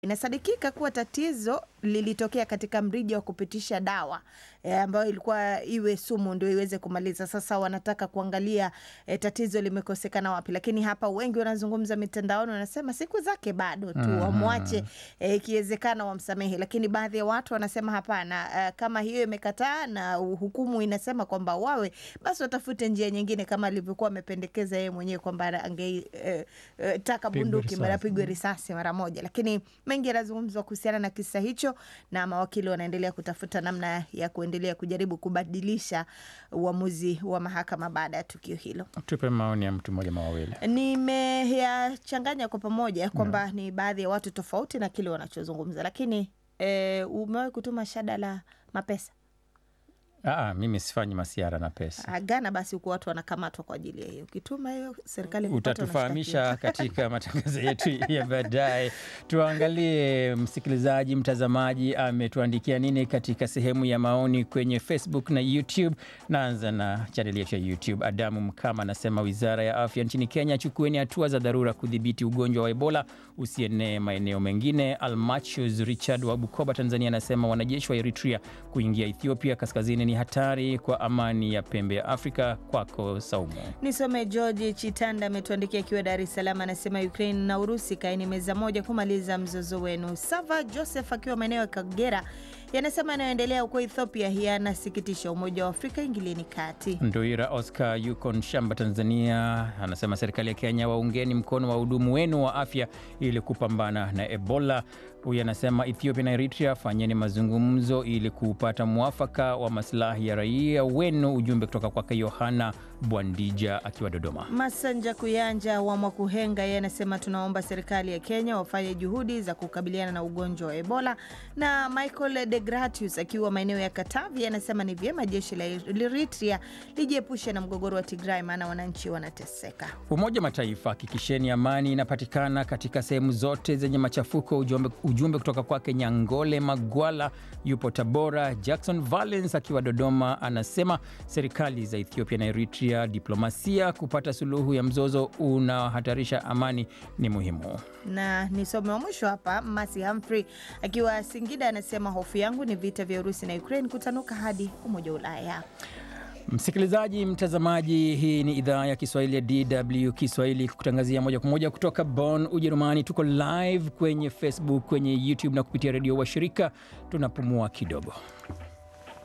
Inasadikika kuwa tatizo lilitokea katika mrija wa kupitisha dawa e, ambayo ilikuwa iwe sumu ndio iweze kumaliza. Sasa wanataka kuangalia e, tatizo limekosekana wapi, lakini hapa wengi wanazungumza mitandaoni, wanasema siku zake bado tu, Mhm. wamwache e, ikiwezekana wamsamehe, lakini baadhi ya watu wanasema hapana, e, kama hiyo imekataa na hukumu inasema kwamba wawe basi watafute njia nyingine, kama alivyokuwa amependekeza yeye mwenyewe kwamba angetaka e, e, taka Pigwe bunduki risasi. mara pigwe risasi mara moja, lakini mengi yanazungumzwa kuhusiana na kisa hicho, na mawakili wanaendelea kutafuta namna ya kuendelea kujaribu kubadilisha uamuzi wa mahakama baada ya tukio hilo. Tupe maoni ya mtu mmoja mawawili. Nimeyachanganya kwa pamoja kwamba ni baadhi ya watu tofauti na kile wanachozungumza, lakini e, umewahi kutuma shada la mapesa Aa, mimi sifanyi masiara na pesa. Ah, Ghana? Basi huku watu wanakamatwa kwa ajili ya hiyo. Ukituma hiyo serikali ikipata, unashtakiwa. Utatufahamisha katika matangazo yetu ya baadaye. Tuangalie msikilizaji, mtazamaji ametuandikia nini katika sehemu ya maoni kwenye Facebook na YouTube. Naanza na chaneli yetu ya YouTube. Adamu Mkama anasema wizara ya afya nchini Kenya, chukueni hatua za dharura kudhibiti ugonjwa wa Ebola usienee maeneo mengine. Almachus Richard wa Bukoba, Tanzania anasema wanajeshi wa Eritrea kuingia Ethiopia kaskazini ni hatari kwa amani ya pembe ya Afrika. Kwako Saumu. Nisome George Chitanda ametuandikia akiwa Dar es Salaam, anasema Ukraine na Urusi kaeni meza moja kumaliza mzozo wenu. Sava Joseph akiwa maeneo ya Kagera yanasema yanayoendelea huko Ethiopia yanasikitisha. Umoja wa Afrika ingilieni kati. Ndoira Oscar yuko Nshamba, Tanzania, anasema serikali ya Kenya, waungeni mkono wahudumu wenu wa afya ili kupambana na Ebola. Huyu anasema Ethiopia na Eritrea, fanyeni mazungumzo ili kupata mwafaka wa maslahi ya raia wenu. Ujumbe kutoka kwake Yohana Bwandija akiwa Dodoma. Masanja Kuyanja wa Mwakuhenga yeye anasema tunaomba serikali ya Kenya wafanye juhudi za kukabiliana na ugonjwa wa Ebola. Na Michael de Gratius akiwa maeneo ya Katavi anasema ni vyema jeshi la Eritrea lijiepushe na mgogoro wa Tigray, maana wananchi wanateseka. Umoja wa Mataifa, hakikisheni amani inapatikana katika sehemu zote zenye machafuko. Ujumbe, ujumbe kutoka kwake Nyangole Magwala yupo Tabora. Jackson Valens akiwa Dodoma anasema serikali za Ethiopia na Eritrea, diplomasia kupata suluhu ya mzozo unaohatarisha amani ni muhimu. na nisome wa mwisho hapa. Masi Humphrey akiwa Singida anasema hofu yangu ni vita vya Urusi na Ukraine kutanuka hadi Umoja wa Ulaya. Msikilizaji, mtazamaji, hii ni idhaa ya Kiswahili ya DW Kiswahili kutangazia moja kwa moja kutoka Bonn, Ujerumani. Tuko live kwenye Facebook, kwenye YouTube na kupitia redio washirika. Tunapumua kidogo.